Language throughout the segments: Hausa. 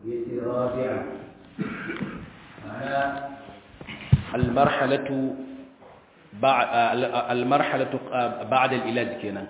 yace rabi'a ma'ana al-marhalatu al-marhalatu ba'da al-ilaj kenan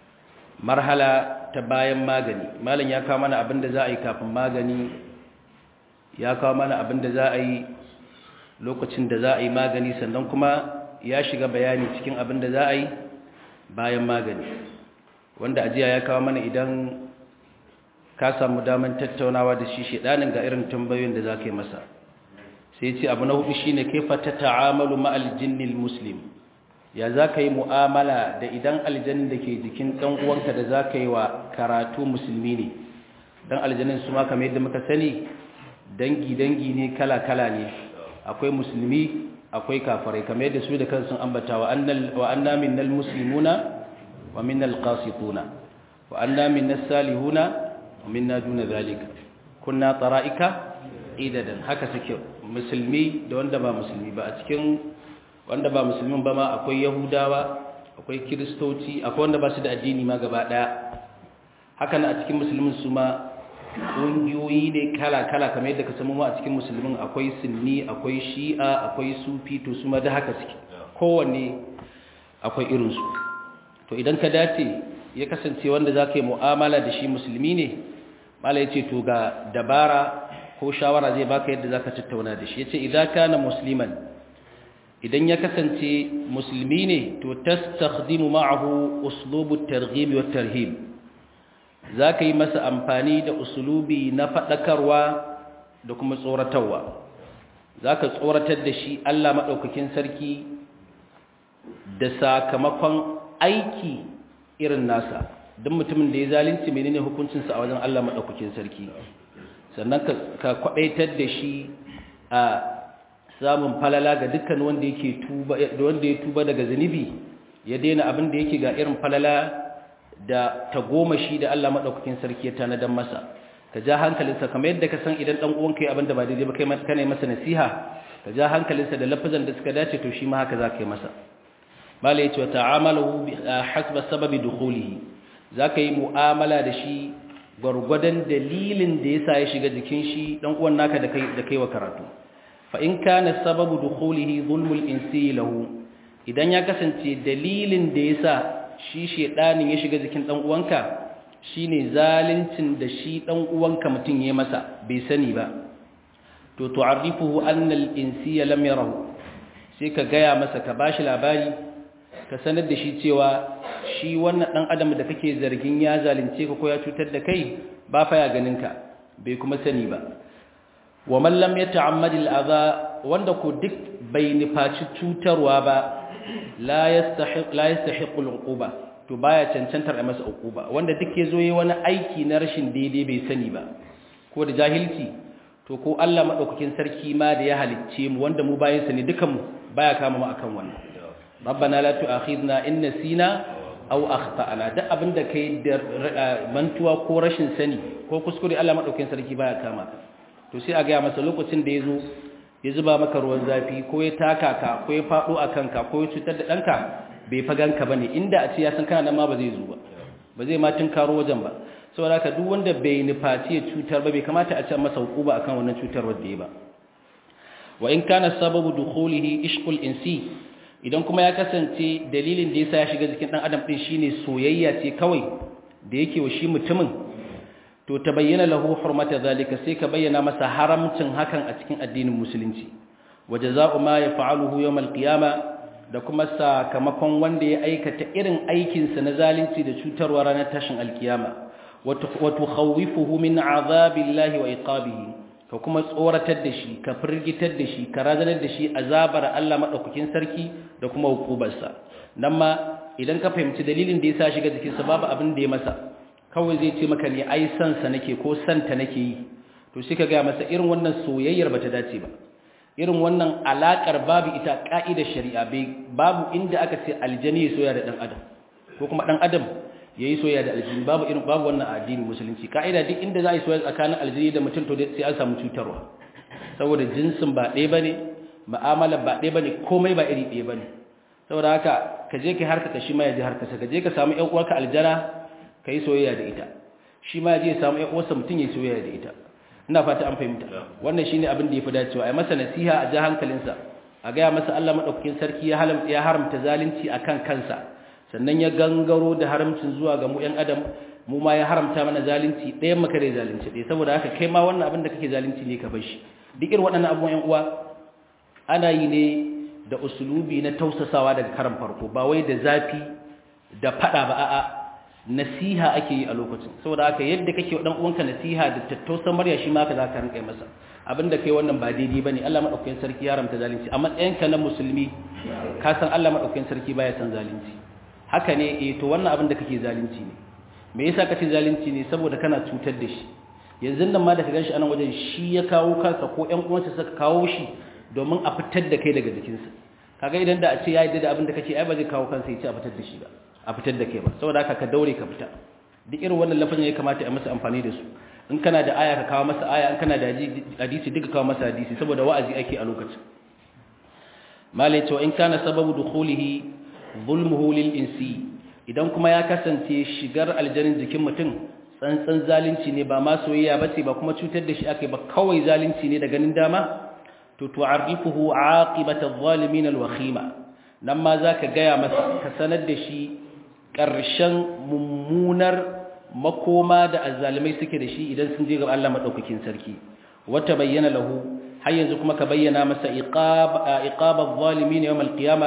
marhala ta bayan magani malam ya kawo mana abinda za a yi kafin magani ya kawo mana abinda za a yi lokacin da za a yi magani sannan kuma ya shiga bayani cikin abinda za a yi bayan magani wanda ajiya ya kawo mana idan ka samu daman tattaunawa da shi shedanin ga irin tambayoyin da za ka yi masa sai ce abu na hudu shine kaifa ta ta'amalu ma'al jinnil muslim ya za ka yi mu'amala da idan aljanin da ke jikin ɗan uwanka da za ka yi wa karatu musulmi ne don aljanin su ma kamar yadda muka sani dangi-dangi ne kala-kala ne akwai musulmi akwai kafarai kamar yadda su da kansu ambata wa anna minnal muslimuna wa minnal qasituna wa anna minnas salihuna wa minna duna zalika kunna tara'ika idadan haka suke musulmi da wanda ba musulmi ba a cikin wanda ba musulmin ba ma akwai yahudawa akwai kiristoci akwai wanda ba su da addini ma gaba daya hakan a cikin musulmin su ma ƙungiyoyi ne kala-kala kamar yadda ka samu a cikin musulmin akwai sunni akwai shi'a akwai sufi to su ma da haka suke kowanne akwai irinsu to idan ka dace ya kasance wanda za ka yi mu'amala da shi musulmi ne mala ya ce to ga dabara ko shawara zai baka yadda za ka tattauna da shi ya ce idan ka na musulman idan ya kasance musulmi ne to tastakhdimu ma'ahu uslubu targhib wa tarhib zaka yi masa amfani da uslubi na fadakarwa da kuma tsoratarwa zaka tsoratar da shi Allah madaukakin sarki da sakamakon aiki irin nasa duk mutumin da ya zalunci menene hukuncin sa a wajen Allah madaukakin sarki sannan ka kwadaitar da shi a samun falala ga dukkan wanda yake tuba wanda ya tuba daga zunubi ya daina abin da yake ga irin falala da tagomashi da Allah madaukakin sarki ya tanadan masa ka ja hankalinsa kamar yadda ka san idan dan uwanka ya abin da ba daidai ba kai kana masa nasiha ka ja hankalinsa da lafazan da suka dace to shi ma haka za ka yi masa mala yace wa ta'amalu hasba sababi dukhulihi zaka yi mu'amala da shi gwargwadon dalilin da yasa ya shiga jikin shi dan uwan naka da kai da kai wa karatu fa'in ka na sababu dukulihi zulmul insi lahu idan ya kasance dalilin da ya sa shi shaɗanin ya shiga jikin ɗan'uwanka shi ne zalincin da shi ɗan'uwanka mutum ya masa bai sani ba to tu'arrifuhu annal insi ya lam yarahu sai ka gaya masa ka ba shi labari ka sanar da shi cewa shi wannan ɗan adam da kake zargin ya zalunce ka ko ya cutar da kai ba fa ya ganinka bai kuma sani ba wa man lam yata'ammad al'adha wanda ko duk bai nufaci cutarwa ba la yastahiq la yastahiq al'uquba to baya cancantar a masa uquba wanda duk yazo yi wani aiki na rashin daidai bai sani ba ko da jahilci to ko Allah madaukakin sarki ma da ya halicce mu wanda mu bayin sa ne dukan mu baya kama mu akan wannan rabbana la tu'akhidna in nasina aw akhtana duk abinda kai da mantuwa ko rashin sani ko kuskure Allah madaukakin sarki baya kama ka to sai a gaya masa lokacin da ya zo ya zuba maka ruwan zafi ko ya taka ka ko ya faɗo a kanka ko ya cutar da ɗanka bai faganka ba ne inda a ce ya san kana nan ma ba zai zo ba ba zai ma karo wajen ba saboda haka duk wanda bai nufaci ya cutar ba bai kamata a ce masa hukuma akan wannan cutar wadda ya ba wa in kana sababu dukhulihi ishqul insi idan kuma ya kasance dalilin da yasa ya shiga jikin dan adam din shine soyayya ce kawai da yake wa shi mutumin to ta bayyana lahu hurmata zalika sai ka bayyana masa haramcin hakan a cikin addinin musulunci wajaza'u ma yaf'aluhu yawm al-qiyama da kuma sakamakon wanda ya aikata irin aikin sa na zalunci da cutarwa ranar tashin al-qiyama wa tukhawwifuhu min azabillahi wa iqabihi ka kuma tsoratar da shi ka firgitar da shi ka razanar da shi azabar Allah madaukakin sarki da kuma hukubarsa nan ma idan ka fahimci dalilin da yasa shiga jikinsa babu abin da ya masa kawai zai ce maka ne ai sansa nake ko santa nake yi to shi ka gaya masa irin wannan soyayyar bata dace ba irin wannan alakar babu ita ka'idar shari'a bai babu inda aka ce aljani ya soya da dan adam ko kuma dan adam yayi soyayya da aljini babu irin babu wannan a addinin musulunci ka'ida duk inda za a yi soyayya tsakanin aljini da mutum to sai an samu cutarwa saboda jinsin ba ɗaya bane mu'amala ba ɗaya bane komai ba iri ɗaya bane saboda haka ka je ka harka ka shi ma ya je harka ka je ka samu ƴan uwarka aljana ka yi soyayya da ita shi ma je ya samu ƴan uwarsa mutum ya yi soyayya da ita ina fata an fahimta wannan shine abin da yafi dacewa ai masa nasiha a ja hankalinsa a ga masa Allah madaukakin sarki ya halamta ya haramta zalunci akan kansa sannan ya gangaro da haramcin zuwa ga mu ƴan adam mu ma ya haramta mana zalunci ɗayan maka da zalunci ɗaya saboda haka kai ma wannan abin da kake zalunci ne ka bar shi duk irin waɗannan abubuwan ƴan uwa ana yi ne da usulubi na tausasawa daga karan farko ba wai da zafi da fada ba a'a nasiha ake yi a lokacin saboda haka yadda kake wa dan uwanka nasiha da tattausan murya shi ma ka za ka rinka masa abinda kai wannan ba daidai bane Allah madaukakin sarki ya ramta zalunci a matsayinka na musulmi ka san Allah madaukakin sarki baya san zalunci haka ne eh to wannan abin da kake zalunci ne me yasa kace zalunci ne saboda kana cutar da shi yanzu nan ma da ka ganshi anan wajen shi ya kawo kansa ko ƴan uwansa suka kawo shi domin a fitar da kai daga jikinsa kaga idan da a ce ya yi da abin da kake ai ba zai kawo kansa ya ce a fitar da shi ba a fitar da kai ba saboda haka ka daure ka fita duk irin wannan lafazin ya kamata a masa amfani da su in kana da aya ka kawo masa aya in kana da hadisi duka kawo masa hadisi saboda wa'azi ake a lokacin malai cewa in kana sababu dukhulihi zulmuhu lil insi idan kuma ya kasance shigar aljanin jikin mutum tsantsan zalunci ne ba ma soyayya bace ba kuma cutar da shi ake ba kawai zalunci ne da ganin dama to tu'arrifuhu aqibata adh-dhalimin al-wakhima nan ma zaka gaya masa ka sanar da shi ƙarshen mummunar makoma da azzalimai suke da shi idan sun je ga Allah madaukakin sarki wata bayyana lahu har yanzu kuma ka bayyana masa iqab iqab adh-dhalimin yawm al-qiyama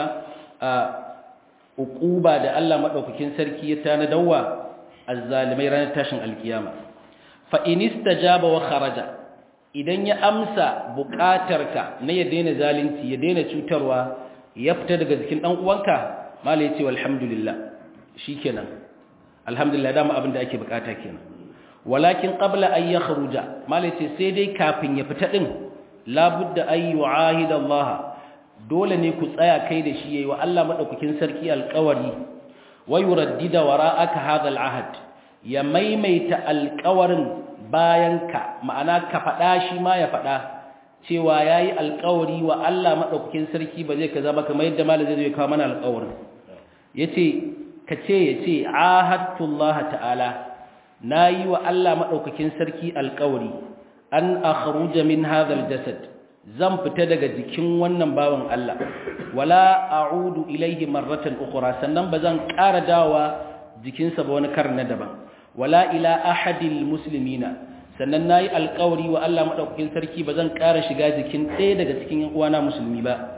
uquba da Allah madaukakin sarki ya tanadawa azzalimai ranar tashin al-qiyama fa in istajaba wa kharaja idan ya amsa buƙatarka na ya daina zalunci ya daina cutarwa ya fita daga jikin dan uwanka malai ce alhamdulillah shikenan alhamdulillah dama abin da ake bukata kenan walakin qabla an yakhruja malai ce sai dai kafin ya fita din labudda ay yu'ahida Allah dole ne ku tsaya kai da shi yayi wa Allah madaukakin sarki alƙawari wa yuraddida wara'aka hadha al'ahd ya maimaita alƙawarin bayan ka ma'ana ka faɗa shi ma ya faɗa cewa ya yi alkawari wa Allah maɗaukakin sarki ba zai ka zama kamar yadda malar zai kawo mana alkawarin ya ce ka ce ya ce ahattullah ta'ala na yi wa Allah maɗaukakin sarki alkawari an akhruja min hadhal jasad zan fita daga jikin wannan bawan Allah wala a'udu ilaihi marratan ukhra sannan ba zan ƙara dawa jikinsa ba wani kar na daban wala ila ahadil muslimina sannan nayi alƙawari wa Allah madaukakin sarki bazan ƙara shiga jikin ɗaya daga cikin uwana musulmi ba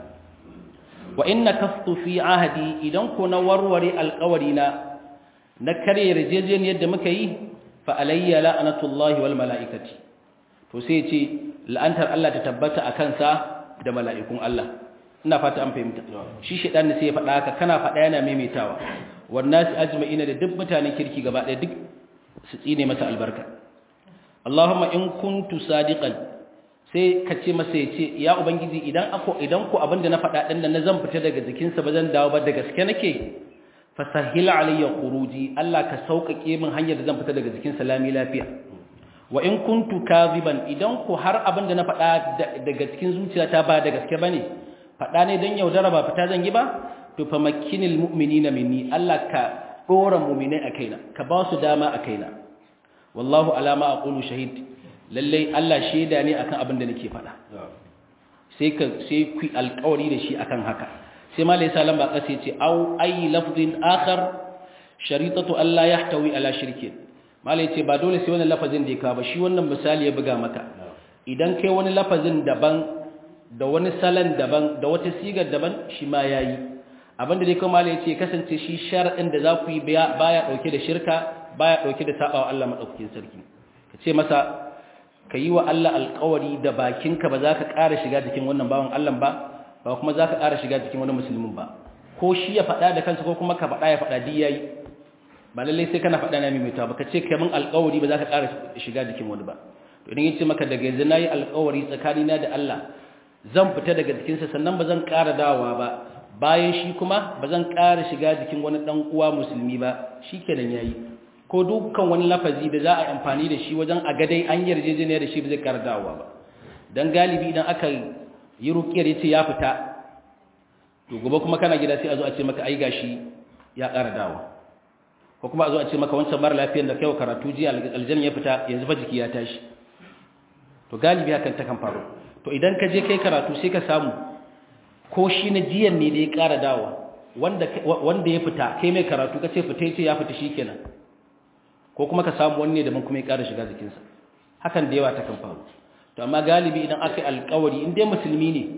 wa inna kaftu fi ahdi idan ko na warware alƙawari na na kare yarjejeniyar da muka yi fa alayya la'natullahi wal mala'ikati to sai ce la'antar Allah ta tabbata a kansa da mala'ikun Allah ina fata an fahimta shi shedan ne sai ya faɗa haka kana faɗa yana maimaitawa wannan su ajma'ina da duk mutanen kirki gaba ɗaya duk su tsine masa albarka Allahumma in kuntu sadiqan sai ka ce masa yace ya ubangiji idan ako idan ku abinda na faɗa din nan zan fita daga jikin sa bazan dawo ba da gaske nake fasahil alayya khuruji Allah ka sauƙaƙe min hanyar da zan fita daga jikin sa lami lafiya wa in kuntu kadhiban idan ku har abinda na faɗa daga cikin zuciyata ba da gaske bane faɗa ne dan yaudara ba fita zan yi ba to fa makkinil mu'minina minni Allah ka dora mu'minai a kaina ka ba su dama a kaina wallahu alama aqulu shahid lalle Allah shaida ne akan abin da nake faɗa sai ka sai ku alƙawari da shi akan haka sai malai salam ba kace ce au ay lafzin akhar sharitatu alla yahtawi ala shirkin malai ce ba dole sai wannan lafazin da ya kawo ba shi wannan misali ya buga maka idan kai wani lafazin daban da wani salan daban da wata sigar daban shi ma yayi abinda dai kuma malai ce kasance shi shar'in da za ku yi baya dauke da shirka baya dauke da sabawa Allah madaukakin sarki kace masa kayi wa Allah alƙawari da bakinka ba za ka ƙara shiga cikin wannan bawan Allah ba ba kuma za ka ƙara shiga cikin wani musulmin ba ko shi ya faɗa da kansa ko kuma ka faɗa ya faɗa di yayi ba lalle sai kana faɗa na mimita ba ka ce kai min alƙawari ba za ka ƙara shiga jikin wani ba to idan yace maka daga yanzu nayi alƙawari tsakanina da Allah zan fita daga jikinsa sannan ba zan ƙara dawowa ba bayan shi kuma ba zan ƙara shiga jikin wani ɗan uwa musulmi ba shi kenan yayi ko dukkan wani lafazi da za a yi amfani da shi wajen a gadai an yarjejeniya da shi ba zai ƙara dawowa ba don galibi idan aka yi rukiyar yace ya fita to gobe kuma kana gida sai a zo a ce maka ai gashi ya ƙara dawowa ko kuma a zo a ce maka wancan mara lafiyar da kai karatu jiya aljanna ya fita yanzu fa jiki ya tashi to galibi hakan ta kan faru to idan ka je kai karatu sai ka samu ko shi na jiyan ne da ya ƙara dawa wanda wanda ya fita kai mai karatu ka ce fita ya ce ya fita shikenan ko kuma ka samu wani ne da mun kuma ya ƙara shiga jikinsa hakan da yawa ta kan faru to amma galibi idan aka yi alƙawari in dai musulmi ne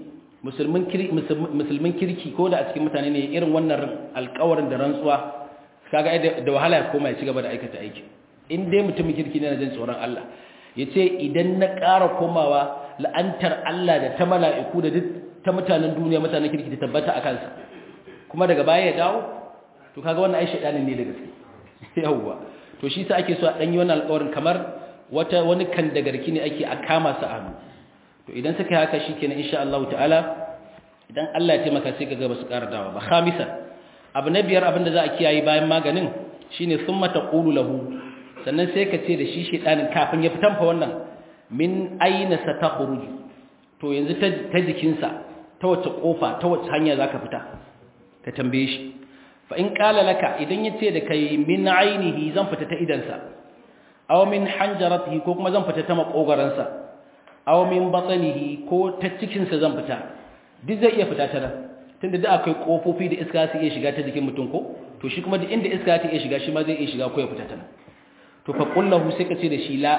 musulmin kirki ko da a cikin mutane ne irin wannan alƙawarin da rantsuwa kaga da wahala ya koma ya ci gaba da aikata aiki in dai mutumin kirki ne na jin tsoron Allah ya ce idan na ƙara komawa la'antar Allah da ta mala'iku da duk ta mutanen duniya mutanen kirki ta tabbata a kansa kuma daga baya ya dawo to kaga wannan ai shaidanin ne da gaske yawwa to shi sa ake so a danyi wannan alƙawarin kamar wata wani kan da garki ne ake a kama su a hannu to idan suka yi haka shikenan insha Allah ta'ala idan Allah ya taimaka sai kaga ba su ƙara dawo ba khamisan abu na biyar abin da za a kiyaye bayan maganin shine summa taqulu lahu sannan sai ka ce da shi shedanin kafin ya fitan fa wannan min aina satakhruj to yanzu ta jikinsa ta wace kofa ta wace hanya zaka fita ka tambaye shi fa in qala laka idan yace da kai min ainihi zan fita ta idansa aw min hanjaratihi ko kuma zan fita ta makogaransa aw min batnihi ko ta cikin sa zan fita duk zai iya fita ta nan tunda da akwai kofofi da iska su iya shiga ta jikin mutum ko to shi kuma duk inda iska ta iya shiga shi ma zai iya shiga ko ya fita ta nan to fa qullahu sai ka ce da shi la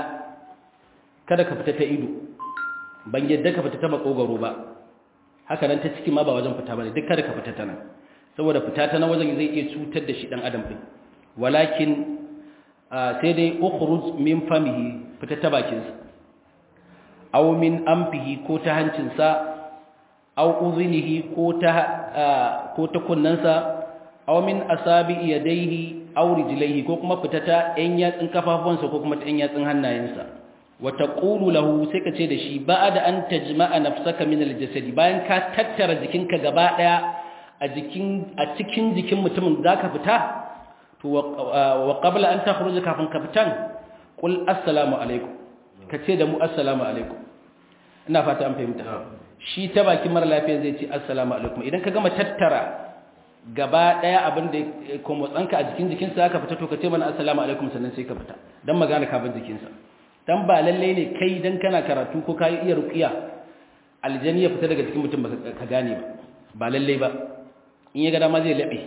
kada ka fita ta ido ban yadda ka fita ta makogaro ba haka nan ta ciki ma ba wajen fita bane duk kada ka fita ta nan saboda fita ta nan wajen zai iya cutar da shi dan adam din walakin sai dai ukhruj min famihi fita ta bakin sa aw min anfihi ko ta hancin sa aw uzunihi ko ta ko ta kunnansa aw min asabi yadayhi aw rijlaihi ko kuma fita ta ɗan yatsin kafafuwansa ko kuma ta ɗan yatsin hannayensa wa taqulu lahu sai ka ce da shi ba'da an tajma'a nafsaka min aljasad bayan ka tattara jikinka gaba daya a jikin a cikin jikin mutumin zaka fita to wa qabla an takhruja kafin ka fitan qul assalamu alaikum ka ce da mu assalamu alaikum ina fata an fahimta shi ta bakin mara lafiya zai ce assalamu alaikum idan ka gama tattara gaba daya abin da ko motsanka a jikin jikinsa aka fita to ka ce mana assalamu alaikum sannan sai ka fita dan magana ka bin jikinsa dan ba lalle ne kai dan kana karatu ko kai iya ruqiya aljani ya fita daga cikin mutum ka gane ba ba lalle ba in ya ga dama zai labe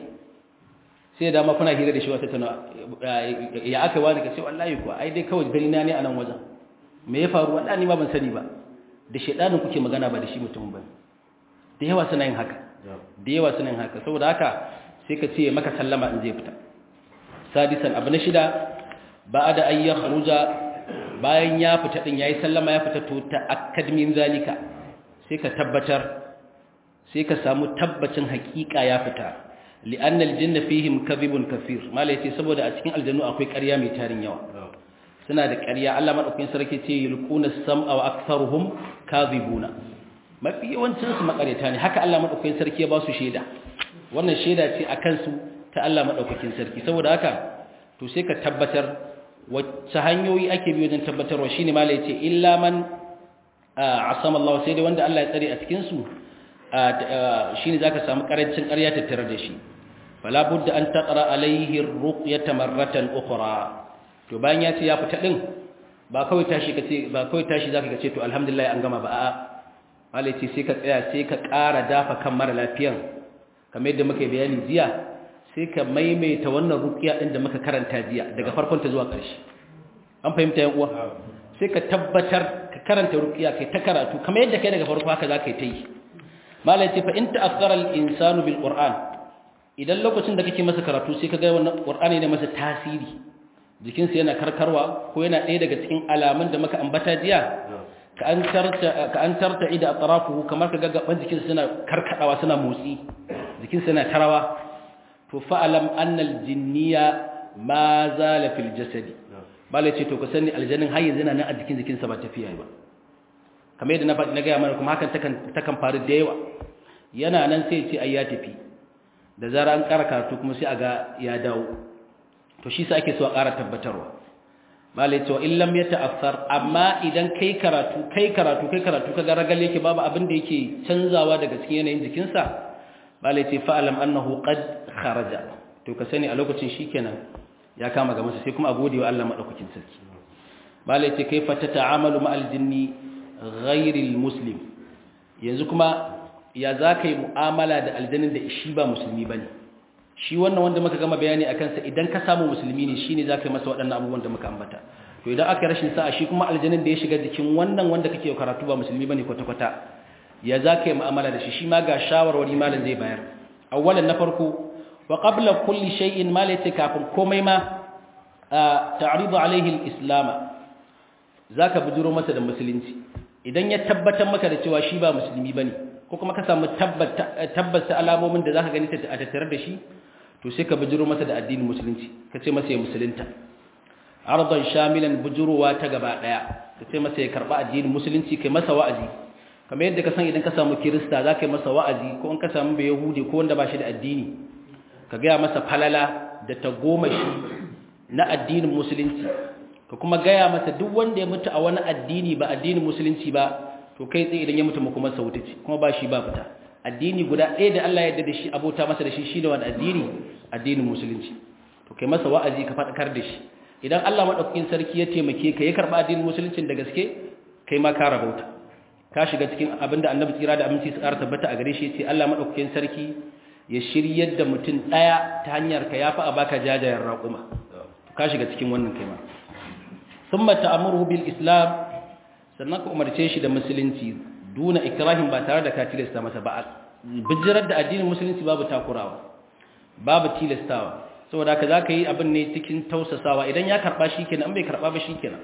sai da ma kuna hira da shi wata tana ya aka wani ka ce wallahi ko ai dai kawai gani na ne a nan wajen me ya faru wallahi ni ma ban sani ba da shedanin kuke magana ba da shi mutum ba da yawa suna yin haka da yawa suna yin haka saboda haka sai ka ce maka sallama in zai fita sadisan abu na shida ba da an ya kharuja bayan ya fita din yayi sallama ya fita to ta akadmin zalika sai ka tabbatar sai ka samu tabbacin hakika ya fita li'an aljanna fihim kadhibun kaseer malai ce saboda a cikin aljannu akwai ƙarya mai tarin yawa suna da ƙarya Allah madaukakin sarki ce yulquna sam'a wa aktharuhum kadhibuna mafi yawancin su makareta ne haka Allah madaukakin sarki ya ba su sheda wannan sheda ce akan su ta Allah madaukakin sarki saboda haka to sai ka tabbatar wacce hanyoyi ake bi wajen tabbatarwa shine malai ce illa man asama Allah sai dai wanda Allah ya tsare a cikin su shine zaka samu karancin ƙarya tattare da shi fala budda an taqra alaihi ar-ruqyata marratan ukhra to bayan ya ce ya fita din ba kawai tashi kace ba kawai tashi zaka kace to alhamdulillah an gama ba a'a malai ce sai ka tsaya sai ka ƙara dafa kan mara lafiyan kamar yadda muka bayani jiya sai ka maimaita wannan ruqiya din da muka karanta jiya daga farkon ta zuwa ƙarshe an fahimta yan uwa sai ka tabbatar ka karanta ruqiya kai ta karatu kamar yadda kai daga farko haka zaka yi ta yi malai ce fa in ta'azzara al-insanu bil qur'an idan lokacin da kake masa karatu sai ka ga wannan qur'ani ne masa tasiri jikinsa yana karkarwa ko yana ɗaya daga cikin alamun da muka ambata jiya ka an tarta ka an tarta ida atrafuhu kamar ka ga gaban jikinsa suna karkadawa suna motsi jikinsa yana tarawa to fa'alam annal jinniya ma zala fil jasadi bala ce to ka sani aljannin har yanzu yana nan a jikin jikinsa ba tafiya ba kamar yadda na faɗi na gaya mana kuma hakan takan takan faru da yawa yana nan sai ce ai ya tafi da zara an ƙara karatu kuma sai a ga ya dawo to shi sa ake so a ƙara tabbatarwa bala ce wa in lam yata'affar amma idan kai karatu kai karatu kai karatu kaga ragal yake babu abin da yake canzawa daga cikin yanayin jikinsa bala ce fa'alam annahu qad kharaja to ka sani a lokacin shikenan ya kama ga masa sai kuma a gode wa Allah madaukakin sarki bala ce kaifa tata'amalu ma'al jinni ghairil muslim yanzu kuma ya za ka yi mu'amala da aljanin da shi ba musulmi ba ne shi wannan wanda muka gama bayani a kansa idan ka samu musulmi ne shi ne za ka yi masa waɗannan abubuwan da muka ambata to idan aka rashin sa'a shi kuma aljanin da ya shiga jikin wannan wanda kake karatu ba musulmi ba ne kwata-kwata ya za ka yi mu'amala da shi shi ma ga shawarwari malam zai bayar awwalan na farko wa qabla kulli shay'in ma laysa kafin komai ma ta'ridu alaihi al-islam zaka bujuro masa da musulunci idan ya tabbatar maka da cewa shi ba musulmi bane ko kuma ka samu tabbata alamomin da zaka gani a tattare da shi to sai ka bujuro masa da addinin musulunci ka ce masa ya musulunta ardan shamilan bujurowa ta gaba daya ka ce masa ya karba addinin musulunci kai masa wa'azi kamar yadda ka san idan ka samu kirista za ka yi masa wa'azi ko in ka samu bai yahudi ko wanda ba shi da addini ka gaya masa falala da ta goma shi na addinin musulunci ka kuma gaya masa duk wanda ya mutu a wani addini ba addinin musulunci ba to kai tsaye idan ya mutu kuma sa wuta ce kuma ba shi ba fita addini guda ɗaya da Allah ya yarda da shi abota masa da shi shine wani addini addinin musulunci to kai masa wa'azi ka faɗakar da shi idan Allah madaukakin sarki ya taimake ka ya karba addinin musuluncin da gaske kai ma ka rabauta ka shiga cikin abinda annabi tsira da aminci su ƙara tabbata a gare shi yace Allah madaukakin sarki ya shiryar da mutum daya ta hanyar ka yafi a baka jajayen raƙuma ka shiga cikin wannan kai ma thumma ta'muruhu bil islam sannan ka umarce shi da musulunci duna ikrahin ba tare da ka tilasta masa ba bijirar da addinin musulunci babu takurawa babu tilastawa saboda haka zaka yi abin ne cikin tausasawa idan ya karba shikenan an bai karba ba shikenan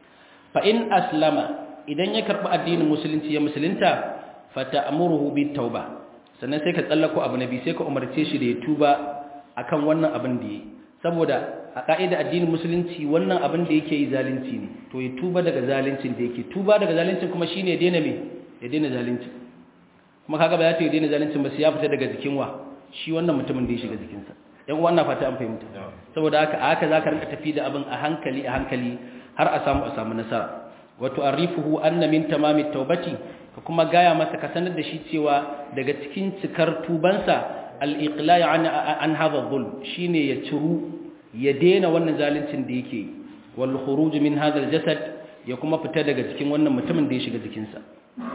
fa in aslama idan ya karɓi addinin musulunci ya musulunta fata amuruhu bi tauba sannan sai ka tsallako abu nabi sai ka umarce shi da ya tuba akan wannan abin da yi saboda a ka'ida addinin musulunci wannan abin da yake yi zalunci ne to ya tuba daga zaluncin da yake tuba daga zaluncin kuma shine ya daina me ya daina zalunci kuma kaga ba za ta yi daina zaluncin ba sai ya fita daga jikin wa shi wannan mutumin da ya shiga jikinsa yan uwa ina fata an fahimta saboda haka a haka zaka rinka tafi da abin a hankali a hankali har a samu a samu nasara wato arifuhu anna min tamamit taubati ka kuma gaya masa ka sanar da shi cewa daga cikin cikar tubansa al-iqla' an an hadha dhulm shine ya ciru ya dena wannan zaluncin da yake wal khuruj min hadha al-jasad ya kuma fita daga cikin wannan mutumin da ya shiga jikinsa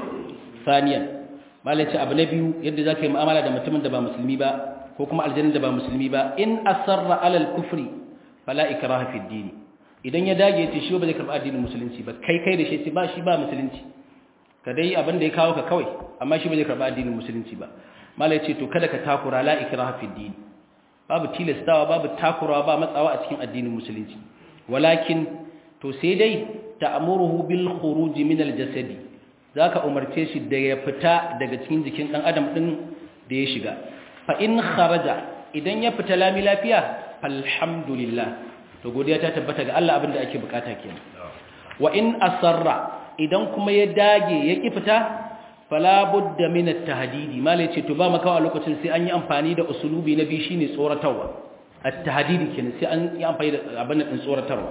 saniyan malaci abu na biyu yadda zaka yi mu'amala da mutumin da ba musulmi ba ko kuma aljannin da ba musulmi ba in asarra alal kufri fala ikraha fi ad-din idan ya dage ya ce shi ba zai karɓi addinin musulunci ba kai kai da shi ce ba shi ba musulunci ka dai abin da ya kawo ka kawai amma shi ba zai karɓi addinin musulunci ba malai ce to kada ka takura la ikraha fi din babu tilastawa babu takurawa ba matsawa a cikin addinin musulunci walakin to sai dai ta'muruhu bil khuruj min al jasadi zaka umarce shi da ya fita daga cikin jikin dan adam din da ya shiga fa in kharaja idan ya fita lami lafiya alhamdulillah to godiya ta tabbata ga Allah abinda ake bukata kenan wa in asarra idan kuma ya dage ya ki fita fala budda min at-tahdidi malai ce to ba maka a lokacin sai an yi amfani da usulubi na bi shine tsoratarwa at-tahdidi kenan sai an yi amfani da abin din tsoratarwa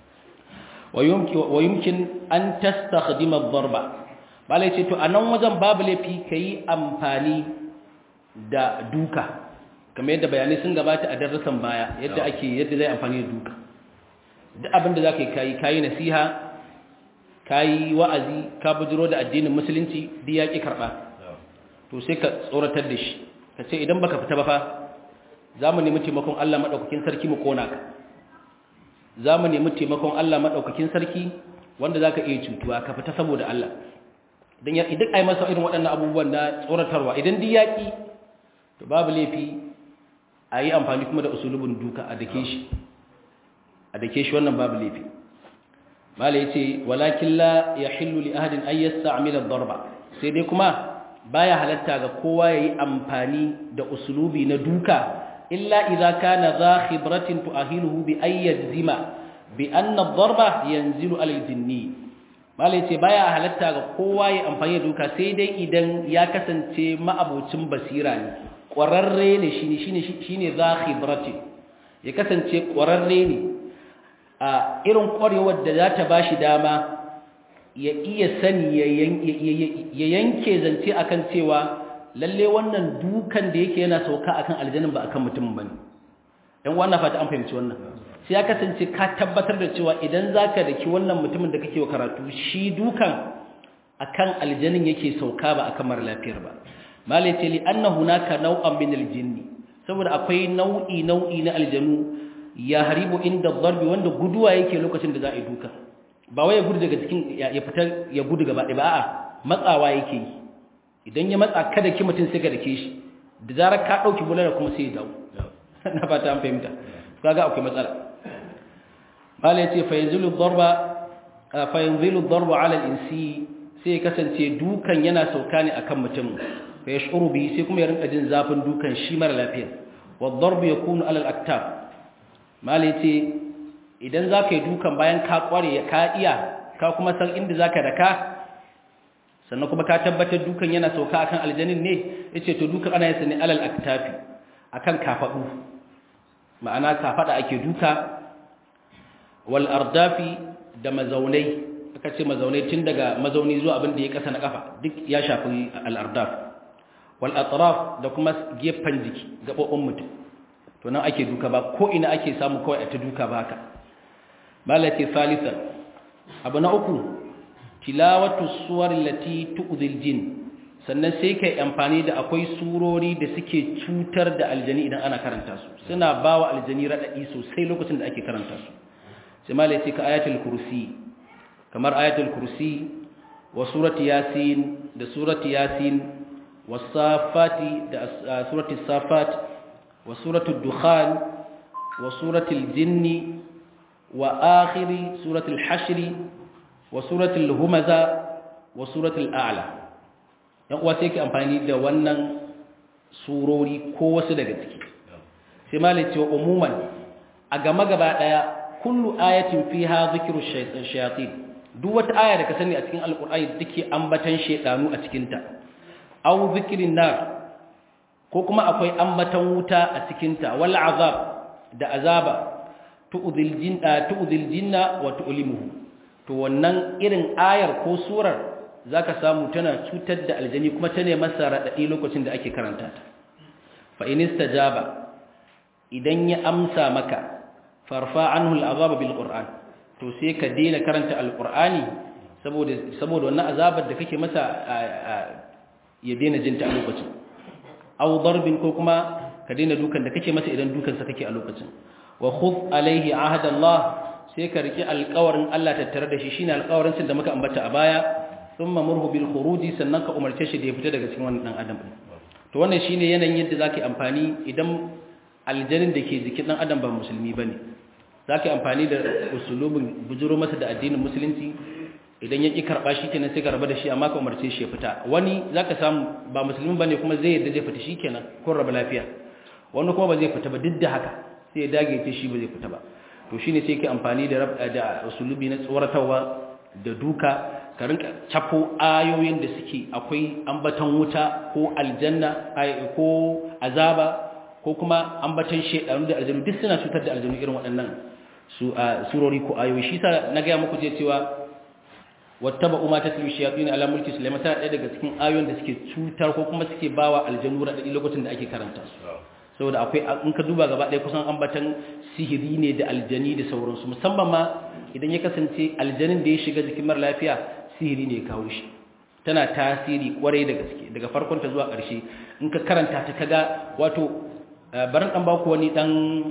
wa yumkin wa yumkin an tastakhdima ad-darba malai ce to anan wajen babu lafi kai amfani da duka kamar yadda bayanai sun gabata a darasan baya yadda ake yadda zai amfani da duka duk abinda za ka yi kayi kayi nasiha kayi wa'azi ka bujiro da addinin musulunci duk ya ƙi karɓa to sai ka tsoratar da shi ka ce idan baka fita ba fa za mu nemi taimakon Allah maɗaukakin sarki mu ƙona ka za mu nemi taimakon Allah maɗaukakin sarki wanda za ka iya cutuwa ka fita saboda Allah idan idan ai masa irin waɗannan abubuwan na tsoratarwa idan duk yaƙi to babu laifi a yi amfani kuma da usulubin duka a dake shi a dake shi wannan babu laifi mala ya ce walakin la ya hillu li ahadin an yasta amila darba sai dai kuma baya halatta ga kowa ya yi amfani da usulubi na duka illa idza kana za khibratin tu'ahiluhu bi ay yajzima bi anna darba yanzilu alal jinni mala ya ce baya halatta ga kowa ya amfani da duka sai dai idan ya kasance ma'abocin basira ne ƙwararre ne shi ne za khibrati ya kasance ƙwararre ne a irin ƙwarewar da za ta ba shi dama ya iya sani ya yanke zance akan cewa lalle wannan dukan da yake yana sauka akan aljanin ba akan mutum ba ne ɗan wannan fata an fahimci wannan sai ya kasance ka tabbatar da cewa idan za ka daki wannan mutumin da kake wa karatu shi dukan akan aljanin yake sauka ba akan mara lafiyar ba malai ce li anna hunaka naw'an min aljinni saboda akwai nau'i nau'i na aljanu ya haribu inda darbi wanda guduwa yake lokacin da za a yi duka ba wai ya gudu daga cikin ya fita ya gudu gaba ɗaya ba a'a matsawa yake yi idan ya matsa kada ki mutum sai ka dake shi da zarar ka dauki bulara kuma sai ya dawo na fata an fahimta kaga akwai matsala bala yace fa yanzilu darba fa yanzilu darba ala al-insi sai kasance dukan yana sauka ne akan mutum fa yashuru bi sai kuma ya rinka jin zafin dukan shi mara lafiya wa darbu yakunu ala al-aktaf mala yace idan zaka yi dukan bayan ka kware ka iya ka kuma san inda zaka daka sannan kuma ka tabbatar dukan yana sauka akan aljanin ne yace to dukan ana yin ne alal aktafi akan kafadu ma'ana kafada ake duka wal ardafi da mazaunai aka ce mazaunai tun daga mazauni zuwa abin da ya kasa na kafa duk ya shafi al ardaf wal atraf da kuma gefen jiki gabobin mutum to nan ake duka ba ko ina ake samu kawai a ta duka ba haka malati thalitha abu na uku tilawatu suwar lati tu'dhil jin sannan sai kai amfani da akwai surori da suke cutar da aljani idan ana karanta su suna bawa aljani radadi sosai lokacin da ake karanta su sai malai sai ka ayatul kursi kamar ayatul kursi wa surati yasin da surati yasin wasafati da surati safat wa suratul dukhan wa suratul jinni wa akhiri suratul hashri wa suratul humaza wa suratul a'la yan uwa sai ke amfani da wannan surori ko wasu daga ciki sai malai cewa umuman a gama gaba daya kullu ayatin fiha zikru shayatin duk wata aya da ka sani a cikin alqur'ani dake ambatan shedanu a cikin ta aw zikrin nar ko kuma akwai ambatan wuta a cikin ta wal azab da azaba tu'dhil jinna tu'dhil jinna wa tu'limuhu to wannan irin ayar ko surar zaka samu tana cutar da aljani kuma ta ne masa radadi lokacin da ake karanta ta fa in istajaba idan ya amsa maka farfa anhu al'azab bil qur'an to sai ka daina karanta alqur'ani saboda saboda wannan azabar da kake masa ya daina jinta a lokacin aw darbin ko kuma ka daina dukan da kake masa idan dukan sa kake a lokacin wa khudh alaihi ahada Allah sai ka riki alƙawarin Allah tattare da shi shine alƙawarin sun da muka ambata a baya thumma murhu bil khuruji sannan ka umarce shi da ya fita daga cikin wannan dan adam to wannan shine yanayin yadda zaki amfani idan aljanin da ke jikin dan adam ba musulmi bane zaki amfani da usulubin bujuro masa da addinin musulunci idan ya ki karba shi kenan sai ka raba da shi amma ka umarce shi ya fita wani zaka samu ba musulmi bane kuma zai yadda zai fita shikenan kun raba lafiya wani kuma ba zai fita ba duk da haka sai ya dage ce shi ba zai fita ba to shine sai ke amfani da da usulubi na tsoratarwa da duka ka rinka cafo ayoyin da suke akwai ambaton wuta ko aljanna ko azaba ko kuma ambaton shedanu da aljanu duk suna cutar da aljanu irin waɗannan su surori ko ayoyi shi sa na ga muku je cewa wattaba umma tatlu shayatin ala mulki sulaiman ta ɗaya daga cikin ayoyin da suke cutar ko kuma suke bawa aljanu radadi lokacin da ake karanta su saboda akwai in ka duba gaba ɗaya kusan ambatan sihiri ne da aljani da sauransu musamman ma idan ya kasance aljanin da ya shiga jikin mara lafiya sihiri ne ya kawo shi tana tasiri kwarai da gaske daga farkon ta zuwa ƙarshe in ka karanta ta kaga wato barin ɗan baku wani ɗan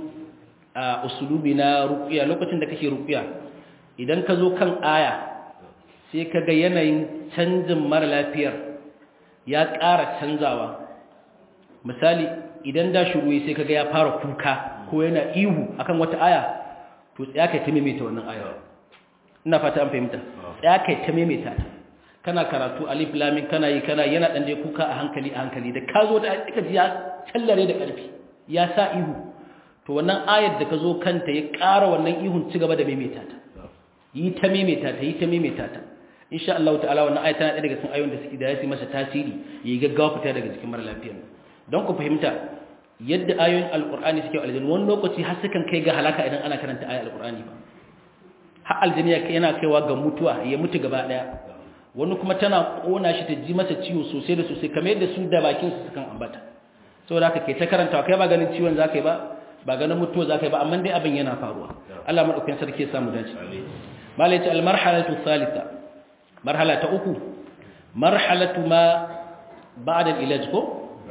usulubi na ruƙiya lokacin da kake ruƙiya idan ka zo kan aya sai ka ga yanayin canjin mara lafiyar ya ƙara canzawa misali idan da shuru sai kaga ya fara kuka ko yana ihu akan wata aya to tsaya kai ta maimaita wannan aya ina fata an fahimta tsaya kai ta maimaita ta kana karatu alif lam kana yi kana yana dan dai kuka a hankali a hankali da ka zo da kika ji ya tallare da karfi ya sa ihu to wannan ayar da ka zo kanta ya ƙara wannan ihun ci gaba da maimaita ta yi ta maimaita ta yi ta maimaita ta insha Allah ta'ala wannan ayat tana ɗaya daga cikin ayoyin da suke da ya masa tasiri yayi gaggawa fita daga cikin mara lafiyar don ku fahimta yadda ayoyin alkur'ani suke aljanna wani lokaci har sukan kai ga halaka idan ana karanta ayoyin alkur'ani ba har aljanna yana kaiwa ga mutuwa ya mutu gaba daya wani kuma tana kona shi ta ji masa ciwo sosai da sosai kamar yadda su da bakin su sukan ambata saboda haka kai ta karanta kai ba ganin ciwon zakai ba ba ganin mutuwa zakai ba amma dai abin yana faruwa Allah madaukakin sarki ya samu dace malai ta almarhalatu thalitha marhala ta uku marhalatu ma ba'da al-ilaj ko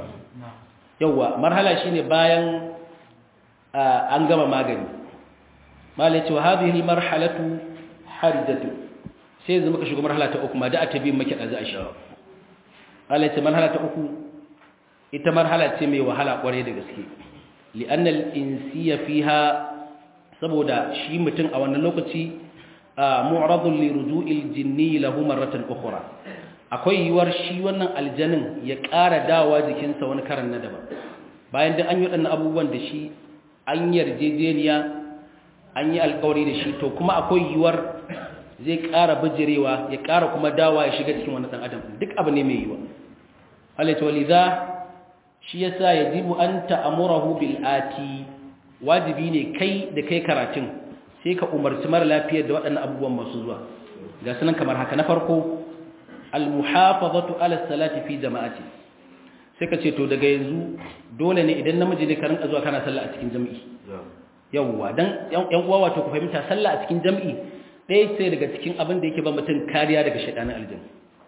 yawa marhala shine bayan an gama magani malai cewa hadhihi al-marhalatu harijatu sai yanzu muka shiga marhala ta uku ma da ta biyin maki dazu a shi malai ce marhala ta uku ita marhala ce mai wahala kware da gaske li'anna al-insiya fiha saboda shi mutum a wannan lokaci mu'radun li ruju'il jinni lahu marratan ukhra akwai yiwuwar shi wannan aljanin ya ƙara dawa jikinsa wani karan na daban bayan da an yi waɗannan abubuwan da shi an yarjejeniya an yi alkawari da shi to kuma akwai yiwuwar zai ƙara bijirewa ya ƙara kuma dawa ya shiga cikin wani ɗan adam duk abu ne mai yiwuwa halitta waliza shi yasa yajibu an ta'amurahu bil ati wajibi ne kai da kai karatun sai ka umarci mara lafiyar da waɗannan abubuwan masu zuwa ga sunan kamar haka na farko almuhafazatu ala salati fi jama'ati sai ka ce to daga yanzu dole ne idan namiji ne ka rinka zuwa kana sallah a cikin jami'i yawwa dan yan uwa wato ku fahimta sallah a cikin jami'i ɗaya ce daga cikin abin da yake ba mutum kariya daga shaidanin aljanna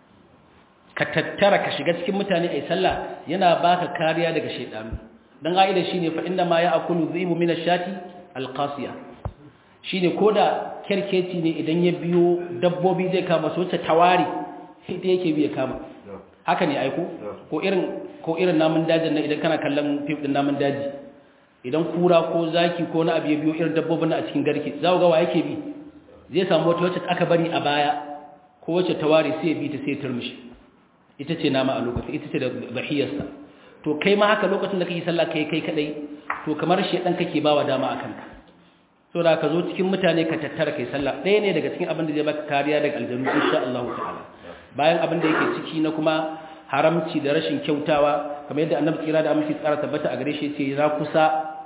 ka tattara ka shiga cikin mutane ai sallah yana baka kariya daga shaidanu dan aida shine fa inna ma ya'kulu dhibu min ash-shati al-qasiya shine koda kerkeci ne idan ya biyo dabbobi zai kama su wacce tawari ita yake biya kama haka ne aiko ko irin ko irin namun dajin nan idan kana kallon fim din namun daji idan kura ko zaki ko na abu ya biyo irin dabbobin a cikin garke za ga wa yake bi zai samu wata wacce aka bari a baya ko wacce tawari sai ya bi ta sai ya turmishi ita ce nama a lokacin ita ce da bahiyarsa to kai ma haka lokacin da kake sallah kai kai kadai to kamar shedan kake bawa dama akan ka so da ka zo cikin mutane ka tattara kai sallah ɗaya ne daga cikin abin da zai baka kariya daga aljanu insha Allah ta'ala bayan abin da yake ciki na kuma haramci da rashin kyautawa kamar yadda annabi tsira da aminci tsara tabbata a gare shi yace na kusa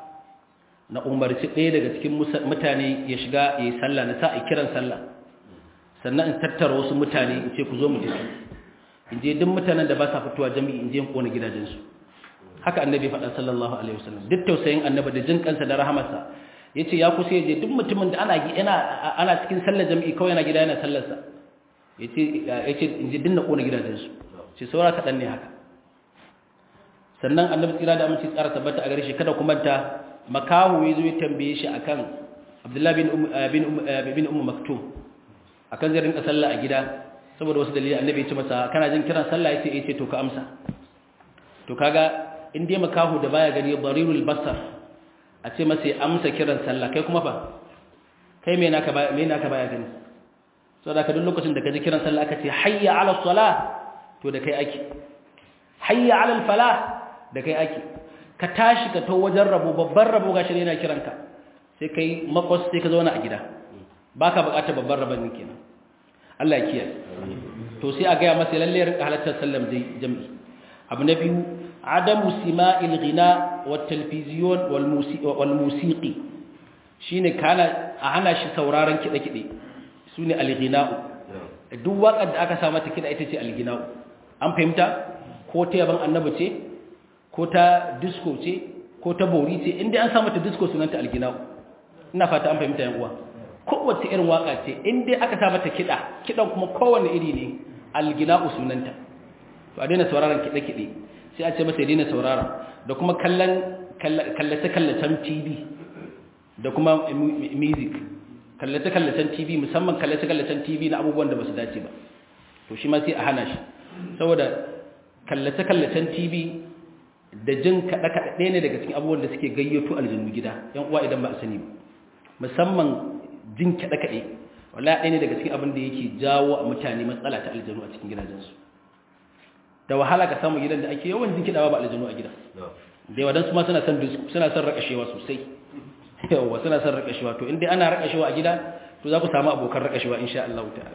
na umarci ɗaya daga cikin mutane ya shiga ya yi sallah na sa a kiran sallah sannan in tattara wasu mutane in ce ku zo mu tafi in je duk mutanen da ba sa fitowa jami'i in je in kona gidajensu haka annabi faɗa sallallahu alaihi wasallam duk tausayin annabi da jin kansa da rahamarsa yace ya kusa ya je duk mutumin da ana ana ana cikin sallar jami'i kawai yana gida yana sallar sa yace yace in je dinna kona gidajensu sai saura kaɗan ne haka sannan annabi tsira da aminci tsara tabbata a gare shi kada kuma ta makahu ya zo ya tambaye shi akan abdullahi bin bin bin ummu maktum akan zai rinka sallah a gida saboda wasu dalilai annabi ya ce masa kana jin kiran sallah yace yace to ka amsa to kaga in dai makahu da baya gani darirul basar a ce masa ya amsa kiran sallah kai kuma fa kai me naka baya me naka baya gani saboda ka duk lokacin da ka ji kiran sallah aka ce hayya ala salah to da kai ake hayya ala falah da kai ake ka tashi ka to wajen rabo babban rabo gashi ne yana kiranka sai kai makwas sai ka zauna a gida baka bukatar babban rabon kenan Allah ya kiyaye to sai a ga masa lalle rinka halattar sallam dai jami'i abu na biyu adamu sima'il ghina wat talfiziyon wal musiqi wal musiqi shine kana a hana shi sauraron kide kide sune al ghina'u duk waƙar da aka sa mata kida ita ce al ghina'u an fahimta ko ta yaban annabi ce ko ta disco ce ko ta bori ce inda an samu ta disco sunanta alginau ina fata an fahimta yan uwa kowace irin waka ce inda aka sa mata kida kidan kuma kowanne iri ne alginau sunanta to a daina sauraron kide kide sai a ce masa daina saurara da kuma kallon kallace kallacen TV da kuma music kallace kallacen TV musamman kallace kallacen TV na abubuwan da ba su dace ba to shi ma sai a hana shi saboda kallace-kallacen tv da jin kaɗe-kaɗe ɗaya ne daga cikin abubuwan da suke gayyato aljanu gida yan uwa idan ba a sani musamman jin kaɗe-kaɗe wala ɗaya ne daga cikin abin da yake jawo a mutane matsala ta aljanu a cikin gidajensu da wahala ka samu gidan da ake yawan jin kiɗawa ba aljanu a gida da yawa don su ma suna son suna son rakashewa sosai yawa suna son rakashewa to in dai ana rakashewa a gida to za ku samu abokan rakashewa insha Allah ta'ala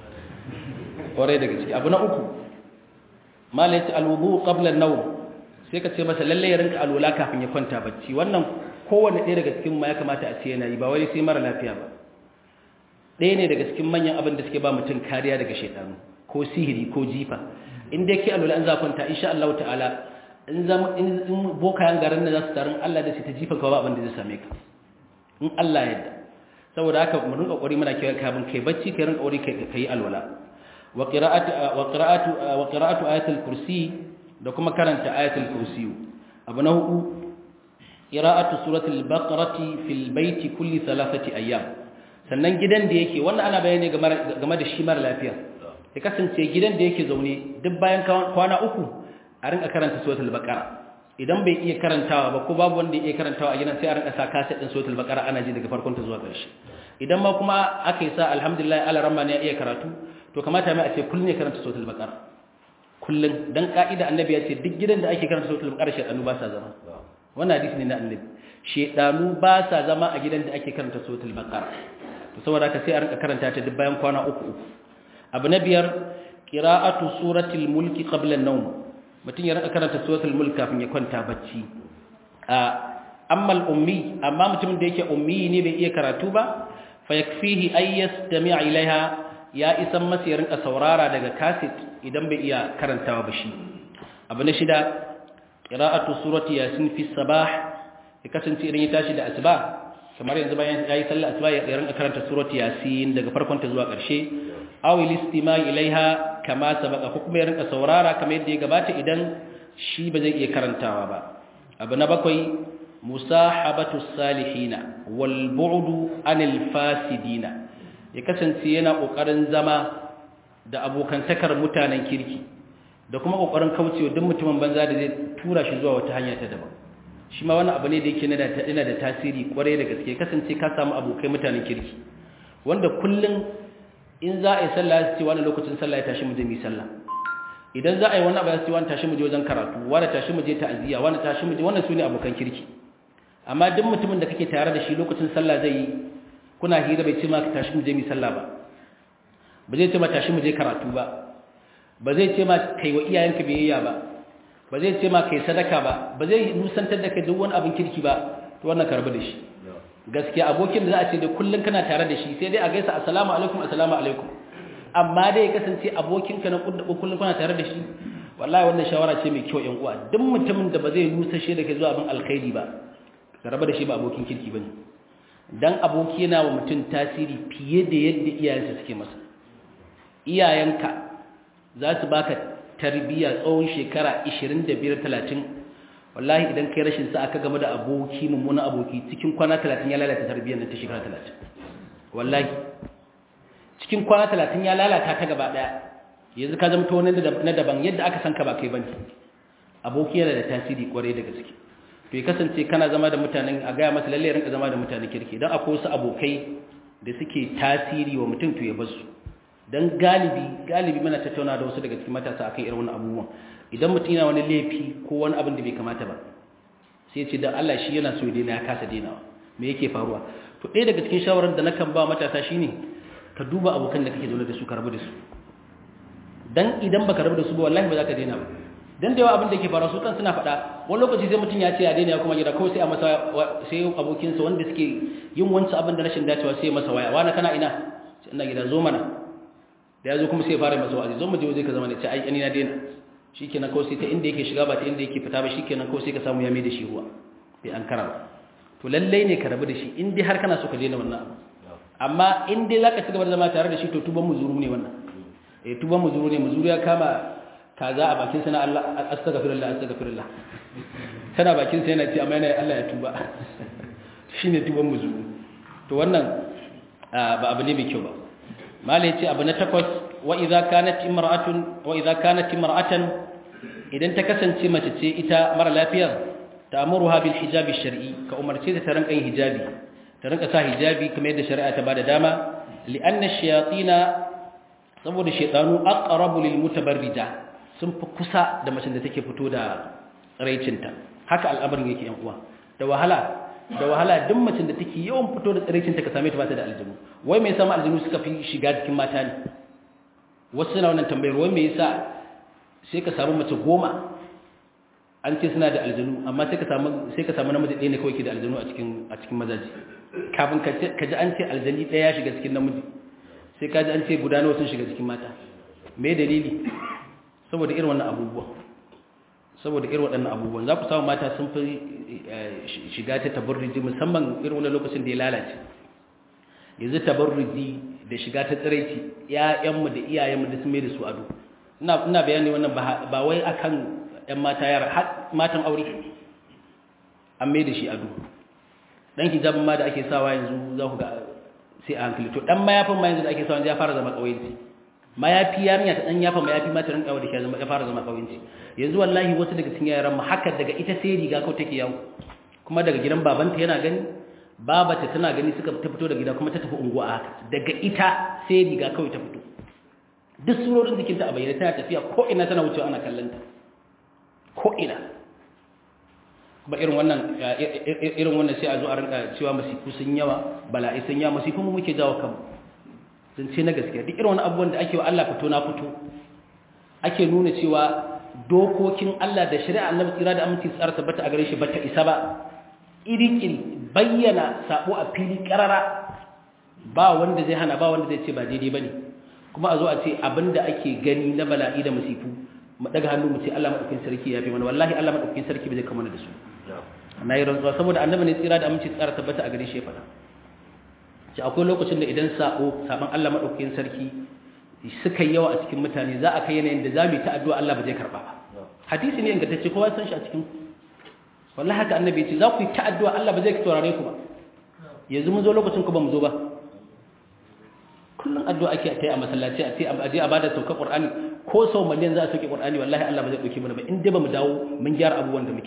kwarai daga ciki abu na uku mala yace alwudu qabla an-nawm sai ka ce masa lalle ya rinka alwala kafin ya kwanta bacci wannan kowanne ɗaya daga cikin ma ya kamata a ce yana yi ba wai sai mara lafiya ba ɗaya ne daga cikin manyan abin da suke ba mutum kariya daga shaytanu ko sihiri ko jifa in dai ke alwala an za kwanta insha Allah ta'ala in zama in bokayen garin da za su tarin Allah da su ta jifa ka ba abin da zai same ka in Allah ya yarda saboda haka mu rinka kokari muna kiyaye kafin kai bacci kai rinka kokari kai kai alwala wa qira'atu wa qira'atu wa qira'atu ayatul kursi da kuma karanta ayatul kursi abu na hudu qira'atu suratul baqarati fil baiti kulli thalathati ayyam sannan gidan da yake wannan ana bayani game da shi mara lafiya ya kasance gidan da yake zaune duk bayan kwana uku a rinka karanta suratul baqara idan bai iya karantawa ba ko babu wanda ya iya karantawa a gidan sai a rinka sa kaset din suratul baqara ana ji daga farkon ta zuwa ƙarshe idan ma kuma aka yi sa alhamdulillah ala ramma ne ya iya karatu to kamata mai a ce kullun ya karanta suratul baqara kullun dan ka'ida annabi ya ce duk gidan da ake karanta suratul baqara shedanu ba sa zama wannan hadisi ne na annabi shedanu ba sa zama a gidan da ake karanta suratul baqara to saboda haka sai a rinka karanta ta duk bayan kwana uku uku abu na biyar qira'atu suratul mulki qabla an-nawm mutum ya rika karanta suratul mulk kafin ya kwanta bacci amma al-ummi amma mutumin da yake ummi ne bai iya karatu ba fa yakfihi ay yastami' ilaiha ya isan masa ya rinka saurara daga kaset idan bai iya karantawa ba shi abu na shida qira'atu surati yasin fi sabah ya kasance idan ya tashi da asuba kamar yanzu bayan yayi sallar asuba ya rinka karanta surati yasin daga farkon ta zuwa ƙarshe aw listima ilaiha kama sabaka ko kuma ya rinka saurara kamar yadda ya gabata idan shi ba zai iya karantawa ba abu na bakwai musahabatu salihina wal bu'du anil fasidina ya kasance yana kokarin zama da abokantakar mutanen kirki da kuma kokarin kaucewa duk mutumin banza da zai tura shi zuwa wata hanya ta daban shi ma wannan abu ne da yake yana da tasiri kwarai da gaske kasance ka samu abokai mutanen kirki wanda kullum in za a yi sallah su ce wani lokacin sallah ya tashi mu je mu yi sallah idan za a yi wani abu ya ce wani tashi mu je wajen karatu wani tashi mu je ta'aziyya wani tashi mu je wannan su ne abokan kirki amma duk mutumin da kake tare da shi lokacin sallah zai yi kuna hira bai ce ma ka tashi mu je mu yi sallah ba ba zai ce ma tashi mu je karatu ba ba zai ce ma kai wa iyayenka biyayya ba ba zai ce ma kai sadaka ba ba zai nusantar da kai duk wani abin kirki ba to wannan karbi da shi gaskiya abokin da za a ce da kullum kana tare da shi sai dai a gaisa assalamu alaikum assalamu alaikum amma dai ya kasance abokinka na kullum kana tare da shi wallahi wannan shawara ce mai kyau yan uwa duk mutumin da ba zai nusa shi da kai zuwa abin alkhairi ba ka raba da shi ba abokin kirki bane dan aboki yana wa mutum tasiri fiye da yadda iyayensa suke masa iyayenka za su baka tarbiyya tsawon shekara 25 30 wallahi idan kai rashin sa aka game da aboki mummuna aboki cikin kwana 30 ya lalata tarbiyyar nan ta shekara 30 wallahi cikin kwana 30 ya lalata ta gaba daya yanzu ka zama to wani na daban yadda aka san ka ba kai bane aboki yana da tasiri kwarai da gaske to ya kasance kana zama da mutanen a gaya masa lalle rinka zama da mutanen kirki dan akwai wasu abokai da suke tasiri wa mutum to ya bar su dan galibi galibi muna tattauna da wasu daga cikin matasa akan irin wannan abubuwan idan mutum yana wani laifi ko wani abin da bai kamata ba sai ce dan Allah shi yana so ya daina ya kasa dainawa me yake faruwa to ɗaya daga cikin shawarar da nakan ba matasa shine ka duba abokan da kake zaune da su ka rabu da su dan idan baka rabu da su ba wallahi ba za ka daina ba dan da yawa abin da yake faruwa su kan suna faɗa wani lokaci sai mutum ya ce ya daina ya kuma gida kawai sai a masa sai abokinsa wanda suke yin wancan abin da rashin dacewa sai masa waya wani kana ina sai ina gida zo mana da ya zo kuma sai ya fara masa wa'azi zo mu je waje ka zama ne ce ai ni na daina shikenan kawai sai ta inda yake shiga ba ta inda yake fita ba shikenan kawai sai ka samu ya mai da shi ruwa bai an kara ba to lallai ne ka rabu da shi in dai har kana so ka daina wannan abu amma in dai zaka ci gaba da zama tare da shi to tuban muzuru ne wannan eh tuban muzuru ne muzuru ya kama kaza a bakin sana Allah astaghfirullah astaghfirullah tana bakin sa yana ce amma yana Allah ya tuba shine tuban muzuru to wannan ba abu ne mai kyau ba mala yace abu na takwas wa idza kanat imra'atun wa idza kanat imra'atan idan ta kasance mace ce ita mara lafiyar ta'muruha bil hijab shar'i ka umarce ta rinka yin hijabi ta rinka sa hijabi kamar yadda shari'a ta bada dama li'anna ash-shayatina saboda shaytanu aqrabu lil mutabarrija sun fi kusa da mace da take fito da tsaraicinta haka al'amarin yake yan uwa da wahala da wahala duk macin da take yawan fito da tsiraicinta ka same ta ba ta da aljinu wai me yasa aljinu suka fi shiga cikin mata ne wasu suna wannan tambayar wai me yasa sai ka samu mace goma an ce suna da aljinu amma sai ka samu sai ka samu namiji ɗaya ne kawai ke da aljinu a cikin a cikin mazaji kafin ka ji an ce aljani ɗaya ya shiga cikin namiji sai ka ji an ce guda nawa sun shiga cikin mata me dalili saboda irin wannan abubuwa saboda irin waɗannan abubuwan za ku samu mata sun fi shiga ta tabarruji musamman irin wani lokacin da ya lalace yanzu tabarruji da shiga ta tsiraici ƴaƴanmu da iyayenmu da su mai da su ado ina ina bayani wannan ba wai akan ƴan mata yara har matan aure an mai da shi ado dan hijabin ma da ake sawa yanzu za ku ga sai a hankali to dan mayafin ma yanzu da ake sawa ya fara zama kauyenci mayafi yarinya ta dan yafa mayafi ma ta rinka da shi zama ya fara zama kauyenci yanzu wallahi wasu daga cikin yaran mu haka daga ita sai riga ko take yawo kuma daga gidan babanta yana gani babata tana gani suka ta fito da gida kuma ta tafi unguwa haka daga ita sai riga kawai ta fito duk surorin jikinta a bayyana tana tafiya ko ina tana wucewa ana kallon ta ko ina kuma irin wannan irin wannan sai a zo a rinka cewa masifu sun yawa bala'i sun yawa masifu mu muke jawo kanmu sun ce na gaskiya duk irin wani abubuwan da ake wa Allah fito na fito ake nuna cewa dokokin Allah da shari'a Annabi tsira da aminci tsara tabbata a gare shi bata isa ba iri-iri bayyana sabo a fili karara ba wanda zai hana ba wanda zai ce ba daidai bane kuma a zo a ce abinda ake gani na bala'i da masifu mu daga hannu mu ce Allah madaukakin sarki ya fi mana wallahi Allah madaukakin sarki bai zai kama da su na yi rantsuwa saboda annabi ne tsira da aminci tsara tabbata a gare shi ya faɗa ce akwai lokacin da idan sabo saban Allah madaukakin sarki suka yawa a cikin mutane za a kai yanayin da za mu yi ta addu'a Allah ba zai karba ba hadisi ne ingantacce kowa san shi a cikin wallahi haka annabi ya ce za ku yi ta addu'a Allah ba zai taurare ku ba yanzu mun zo lokacin ku ba mu zo ba kullum addu'a ake ta yi a masallaci a ce a je a bada sauka qur'ani ko sau miliyan za a sauke qur'ani wallahi Allah ba zai dauke mana ba in dai ba mu dawo mun gyara abubuwan da muke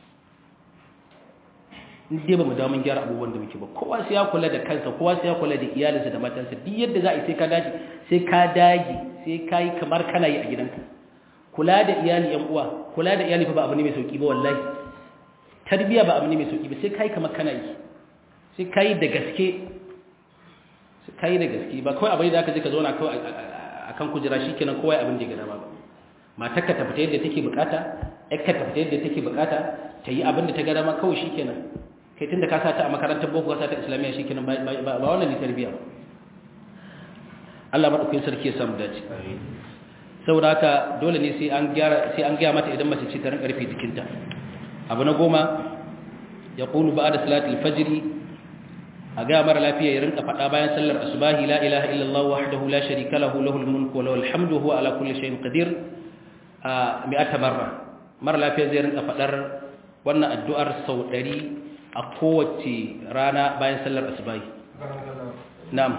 in dai ba mu dawo mun gyara abubuwan da muke ba kowa sai ya kula da kansa kowa sai ya kula da iyalinsa da matansa duk yadda za a yi sai ka dage sai ka dage sai ka yi kamar kana yi a gidanka kula da iyali yan uwa kula da iyali fa ba abu ne mai sauki ba wallahi tarbiya ba abu ne mai sauki ba sai ka yi kamar kana yi sai ka yi da gaske sai ka yi da gaske ba kawai abin da aka je ka zauna kawai akan kujera shikenan kowa abin da ya gada ba matarka ta fita yadda take bukata ƴarka ta fita yadda take bukata ta yi abin da ta gada ma kawai shikenan kai tunda ka sa ta a makarantar boko ka sa ta islamiyya shikenan ba ba wannan ne tarbiya ba Allah madaukakin sarki ya samu dace saboda haka dole ne sai an gyara sai an gyara mata idan mace ce ta rinka rufe jikinta abu na goma yaqulu ba'da salatil fajr a ga mara lafiya ya rinka faɗa bayan sallar asubahi la ilaha illallah wahdahu la sharika lahu lahul mulku wa lahul hamdu huwa ala kulli shay'in qadir a mi'ata marra mara lafiya zai rinka faɗar wannan addu'ar sau 100 a kowace rana bayan sallar asubahi na'am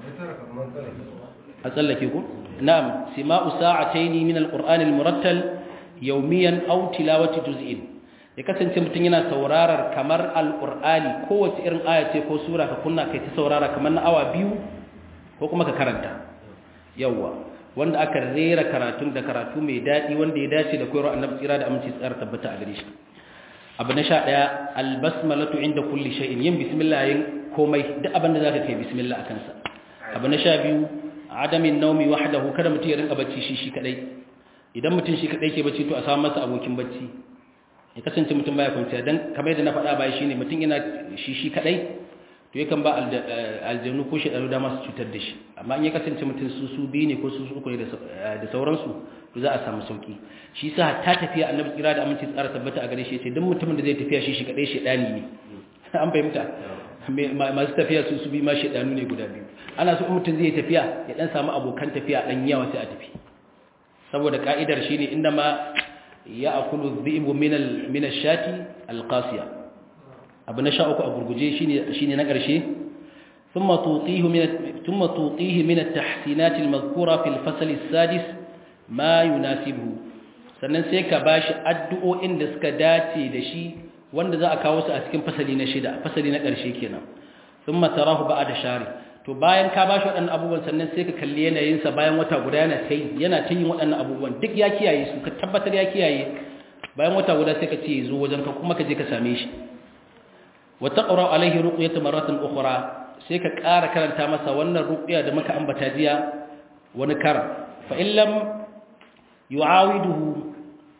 a tsallake ku na'am sima'u sa'ataini min alqur'ani almurattal yawmiyan aw tilawati juz'in ya kasance mutum yana saurarar kamar alƙur'ani kowace irin aya ce ko sura ka kunna kai ta saurara kamar na awa biyu ko kuma ka karanta yawwa wanda aka rera karatun da karatu mai daɗi wanda ya dace da koyarwa annabi tsira da aminci tsara tabbata a gare shi abu na sha ɗaya albasmalatu inda kulli shay'in yin bismillah yin komai duk abin da zaka kai bismillah akan sa abu na sha biyu adamin naumi wahdahu kada mutum ya rinka bacci shi shi kadai idan mutum shi kadai ke bacci to a samu masa abokin bacci ya kasance mutum baya kwanciya dan kamar yadda na faɗa baya shine mutum yana shi shi kadai to yakan ba aljanu ko shi da masu cutar da shi amma in ya kasance mutum su su biyu ne ko su su uku ne da sauransu to za a samu sauki shi sa ta tafiya annabi tsira da aminci tsara tabbata a gare shi yace duk mutumin da zai tafiya shi shi kadai shedani ne an fahimta masu tafiya su su bi ma shedanu ne guda biyu ana so mutum zai tafiya ya dan samu abokan tafiya dan yawa sai a tafi saboda ka'idar shine inda ma ya'kulu dhi'bu min al min ash-shati al-qasiya abu na sha uku a gurguje shine na ƙarshe thumma tutihi min thumma tutihi min at-tahsinat al-madhkura fi al-fasl as-sadis ma yunasibuhu sannan sai ka bashi addu'o'in da suka dace da shi wanda za a kawo su a cikin fasali na shida fasali na ƙarshe kenan thumma tarahu ba'da shari to bayan ka bashi waɗannan abubuwan sannan sai ka kalli yanayin sa bayan wata guda yana tai yana ta yin waɗannan abubuwan duk ya kiyaye su ka tabbatar ya kiyaye bayan wata guda sai ka ce zo wajen ka kuma ka je ka same shi وتقرا عليه رقيه مره اخرى sai ka ƙara karanta masa wannan ruqya da muka ambata jiya wani kar fa in lam yu'awiduhu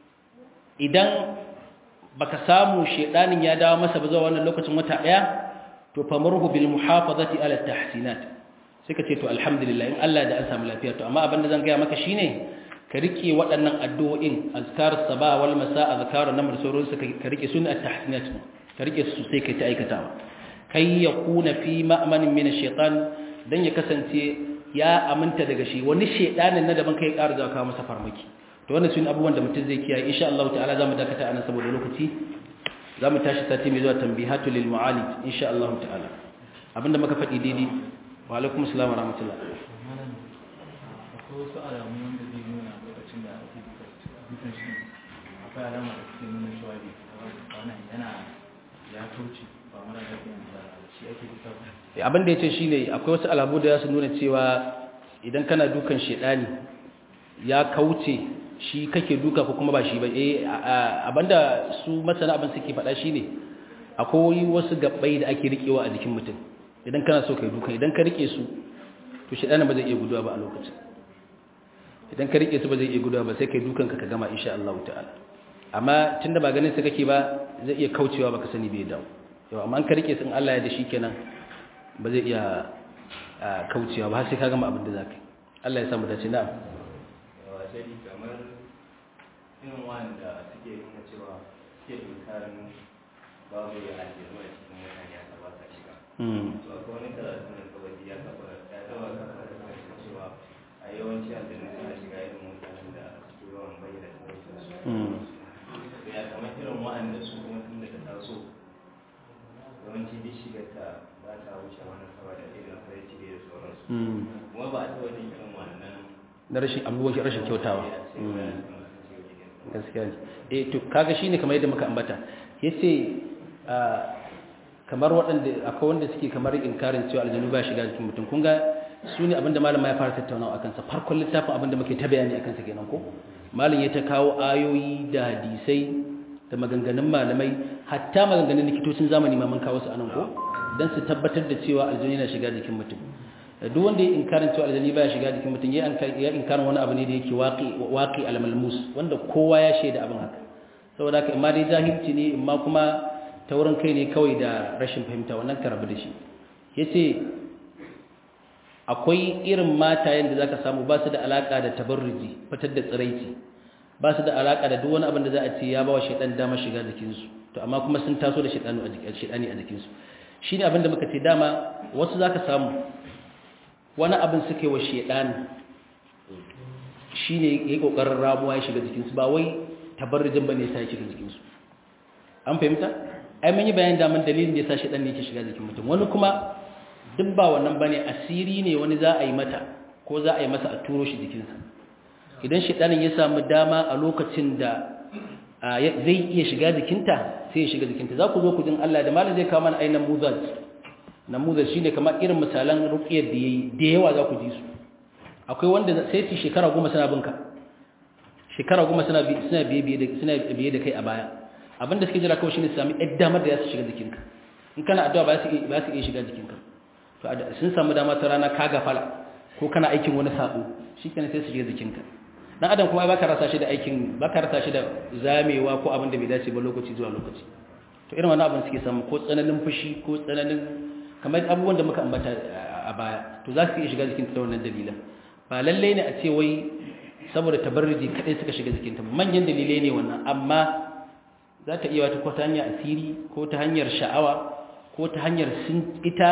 idan baka samu shedanin ya dawo masa ba zuwa wannan lokacin wata daya to famurhu bil muhafazati ala tahsinat sai ka ce to alhamdulillah in Allah da an samu lafiya to amma abin da zan ga maka shine ka rike waɗannan addu'o'in azkar sabah wal masa azkar namr sauransu ka rike sunna at-tahsinat ka rike su sai kai ta aikatawa kai ya kuna fi ma'amanin min shaitan dan ya kasance ya aminta daga shi wani shedanin na daban kai ƙara zuwa kawo masa farmaki to wannan sun abubuwan da mutum zai kiyaye insha Allah ta'ala zamu dakata anan saboda lokaci zamu tashi sati mai zuwa tanbihatu lil mu'alij insha Allah ta'ala abinda muka faɗi daidai wa alaikum assalam wa rahmatullah akwai wasu alamu wanda zai nuna lokacin da ake dukan shi akwai alama da suke nuna cewa bai wannan yana ya kauce ba mara lafiyan da shi ake duka ba abin da yace shine akwai wasu alamu da za su nuna cewa idan kana dukan shedani ya kauce shi kake duka ko kuma ba shi ba eh abinda su masana abin suke faɗa shine akwai wasu gabbai da ake rikewa a jikin mutum idan kana so kai duka idan ka rike su to shedanin ba zai iya guduwa ba a lokacin idan ka rike su ba zai iya guduwa ba sai kai dukan ka ka gama insha Allah ta'ala amma tunda ba ganin su kake ba zai iya kaucewa baka sani bai dawo yau amma an ka rike su in Allah ya da shi kenan ba zai iya kaucewa ba har sai ka gama abin da zaka Allah ya samu dace na'am wasali kamar irin wanda suke nuna cewa suke inkarin babu ya ake zuwa cikin mutane a ba sa shiga mm to akwai wani karatu da kawai ya kafa ya zama kafa da kuma cewa a yawanci aljanu suna shiga irin mutanen da suke yawan bayyana sauransu mm ya kamar irin wa'anda su kuma tun daga taso yawanci duk shigar ta ba ta wuce wani saboda irin sai cire da sauransu mm kuma ba a taɓa jin irin wannan na rashin abubuwan rashin kyautawa ya ce mm ba su masu ciwo cikin gaskiya ne eh to kaga shine kamar yadda muka ambata yace kamar waɗanda akwai wanda suke kamar inkarin cewa aljanu ba shiga jikin mutum kun ga su ne abinda malama ya fara tattaunawa akan sa farkon littafin abinda muke ta bayani akan sa kenan ko malam ya ta kawo ayoyi da hadisai da maganganun malamai hatta maganganun likitocin zamani ma mun kawo su anan ko dan su tabbatar da cewa aljanu yana shiga jikin mutum duk wanda ya inkarin cewa aljani baya shiga jikin mutum ya ya inkarin wani abu ne da yake waqi waqi al-malmus wanda kowa ya shaida abin haka saboda haka imma dai jahilci ne imma kuma taurin kai ne kawai da rashin fahimta wannan ka rabu da shi yace akwai irin matayen da zaka samu ba su da alaka da tabarruji fitar da tsiraici ba su da alaka da duk wani abin da za a ce ya bawa shaytan dama shiga jikin su to amma kuma sun taso da shaytanu a jikin shaytani a jikin su shine abin da muka ce dama wasu zaka samu wani abin suke wa shaytani shine yayi kokarin ramuwa ya shiga jikin su ba wai tabarrujin bane sai ya shiga jikin su an fahimta ai mun yi bayanin daman dalilin da yasa shaytan ne yake shiga jikin mutum wani kuma duk ba wannan bane asiri ne wani za a yi mata ko za a yi masa a turo shi jikinsa idan shaitanin ya samu dama a lokacin da zai iya shiga jikinta sai ya shiga jikinta za ku zo ku jin Allah da malam zai kawo mana ainihin muzaj namuzaj shine kamar irin misalan ruqyar da yayi da yawa za ku ji su akwai wanda sai su shekara goma suna binka shekara goma suna suna biye biye da suna biye da kai a baya abinda suke jira kawai shine su sami ɗan damar da za su shiga jikinka in kana addu'a ba su ba su iya shiga jikinka to sun samu dama ta rana ka gafala ko kana aikin wani sabo shikenan sai su shiga jikinka dan adam kuma baka rasa shi da aikin baka rasa shi da zamewa ko abin da bai dace ba lokaci zuwa lokaci to irin wannan abin suke samu ko tsananin fushi ko tsananin kamar abubuwan da muka ambata a baya to za su iya shiga jikinta da wannan dalilan ba lalle ne a ce wai saboda tabarruji kadai suka shiga jikinta manyan dalilai ne wannan amma za ta iya wata ko ta hanyar asiri ko ta hanyar sha'awa ko ta hanyar sun ita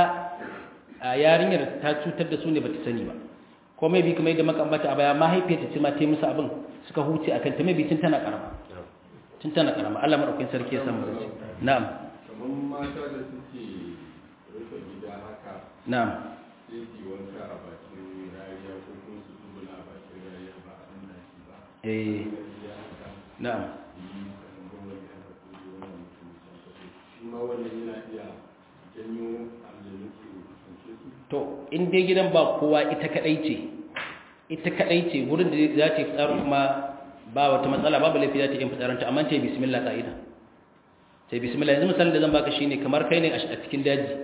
a yarinyar ta cutar da su ne bata sani ba ko mai bi kuma yadda maka ambata a baya mahaifiyarta ce ma ta yi musu abin suka huce a kanta mai bi tun tana karama tun tana karama Allah madaukakin sarki ya san mu dace na'am kamar mata da suke rufe gida haka na'am sai su wanka a bakin rariya ko kuma su tsuguna a bakin rariya ba a nuna shi ba eh gida haka na'am yi kasan gwamnati haka ko da wannan mutum can kaso shi ma wannan yana iya janyo aljanu su kusance su to in dai gidan ba kowa ita kadai ce ita kadai ce wurin da za ta yi fitsarin kuma ba wata matsala babu laifi za ta yi fitsaranta amma ta yi bismillah ka'ida ta yi bismillah yanzu misalin da zan baka shine kamar kai ne a cikin daji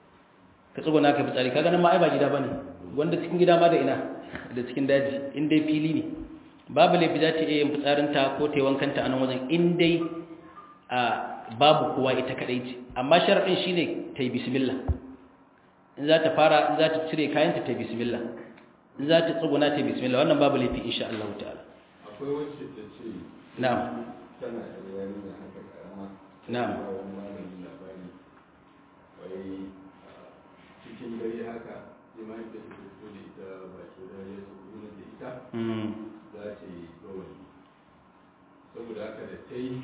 ka tsuguna ka fitsari kaga nan ma ai ba gida bane wanda cikin gida ma da ina da cikin daji in dai fili ne babu laifi za ta iya yin fitsarinta ko ta yi wankanta a nan wajen in dai a babu kowa ita kadai ce amma sharaɗin shine ta yi bismillah in za ta fara in za ta cire kayanta ta yi bismillah in za ta tsuguna ta yi bismillah wannan babu laifi insha Allah ta'ala akwai wacce ta ce na'am tana da yarinya haka karama Na'am. ba wani malami labari wai ah, cikin dare haka sai mahaifiyar ta fito da ita bakin rariya ta kuma da ita mm za ta yi bawani saboda haka da ta yi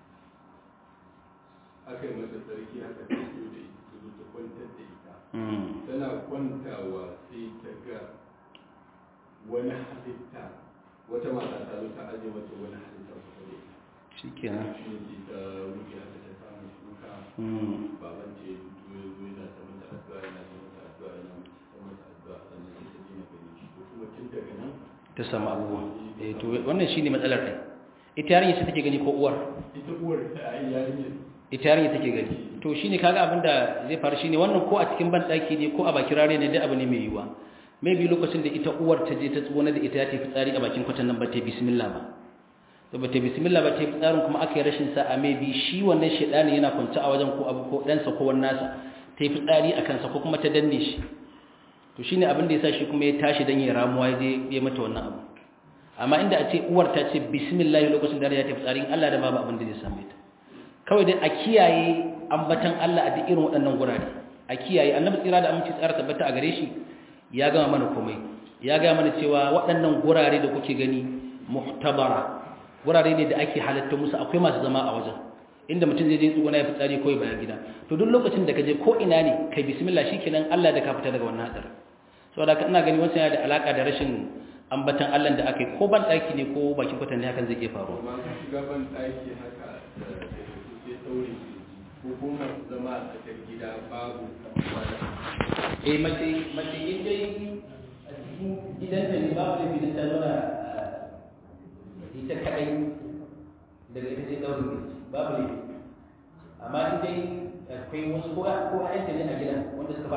aka yi mata sarki aka fito da ita ta zo ta kwantar da ita mm tana kwantawa sai ta ga wani halitta wata mata ta zo ta aje mata wani halitta kusa da ita shikenan shi ne sai ta rufe haka ta samu shuka mm baban ce ya fito ya zo yana ta mata addu'a yana ta mata addu'a yana ta mata addu'a sannan sai ta dina gani shi ko kuma tun daga nan ta samu abubuwa eh to wannan shine matsalar ɗin ita yarinya ce take gani ko uwar ita uwar ta yi yarinyar ita yarinya take gani to shine kaga abin da zai faru shine wannan ko a cikin banɗaki ne ko a bakin rare ne duk abu ne mai yiwuwa maybe lokacin da ita uwar ta je ta tsona da ita ya tafi tsari a bakin kwatan nan ba ta yi bismillah ba to ba ta yi bismillah ba ta yi tsarin kuma aka yi rashin sa'a maybe shi wannan shedani yana kwance a wajen ko abu ko ɗansa ko wani nasa ta yi fitsari a kansa ko kuma ta danne shi to shine abin da yasa shi kuma ya tashi dan ya ramuwa ya je ya mata wannan abu amma inda a ce uwar ta ce bismillah lokacin da ya tafi tsarin Allah da babu abin da zai same ta kawai dai a kiyaye ambatan Allah a duk irin waɗannan gurare a kiyaye annabi tsira da aminci tsara tabbata a gare shi ya gama mana komai ya gama mana cewa waɗannan gurare da kuke gani muhtabara gurare ne da ake halatta musu akwai masu zama a wajen inda mutum zai je tsuguna ya fitsari ko ya bayan gida to duk lokacin da ka je ko ina ne kai bismillah shikenan Allah da ka fita daga wannan hadar saboda ina gani wannan yana da alaka da rashin ambatan Allah da aka yi ko ban daki ne ko bakin kwatan ne hakan zai iya faruwa amma ka shiga ban ɗaki haka da da sai ɗaure ko kuma zama a tsakar gida babu wani eh mace mace in dai a cikin gidanta ne babu da bidan ta zauna ita kadai daga ita sai ɗaurin gaji babu ne amma in dai akwai wasu ko ko ayyanta ne a gidan wanda suka